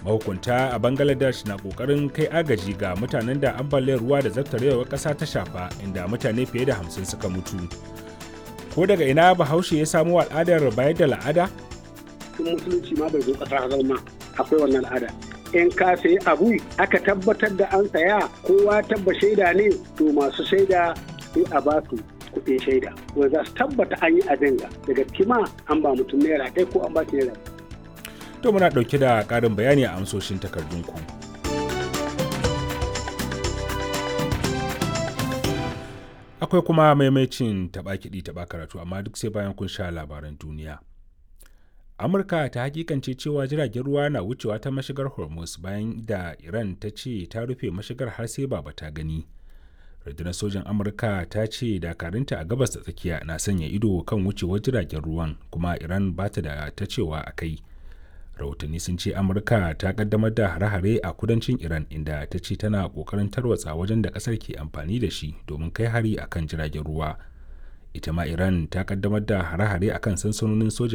mahukunta a bangladesh na kokarin kai agaji ga mutanen da ambaliyar ruwa da zartarewar ƙasa ta shafa inda mutane fiye da hamsin suka mutu ko daga ina bahaushe ya samo al'adar bayar da la'ada tun musulunci ma bai zo ƙasar zama akwai wannan al'ada in ka sayi abu aka tabbatar da an saya kowa tabba shaida ne to masu shaida sai a ba su kuɗin shaida wanda za su tabbata an yi abin ga daga kima an ba mutum naira ɗaya ko an ba shi naira to muna ɗauke da ƙarin bayani a amsoshin takardunku akwai kuma maimacin taɓa kiɗi taɓa karatu amma duk sai bayan kun sha labaran duniya amurka ta hakikance cewa jiragen ruwa na wucewa ta mashigar hormuz bayan da iran ta ce ta rufe mashigar har sai baba ta gani rundunar sojan amurka ta ce dakarunta a gabas da tsakiya na sanya ido kan wucewar jiragen ruwan kuma iran ba ta da ta cewa a kai rahotanni sun ce amurka ta kaddamar da hare-hare a kudancin iran inda ta ce tana kokarin tarwatsa wajen da kasar ke amfani da shi domin kai hari akan jiragen ruwa ita ma iran ta kaddamar da hare-hare akan sansanonin soja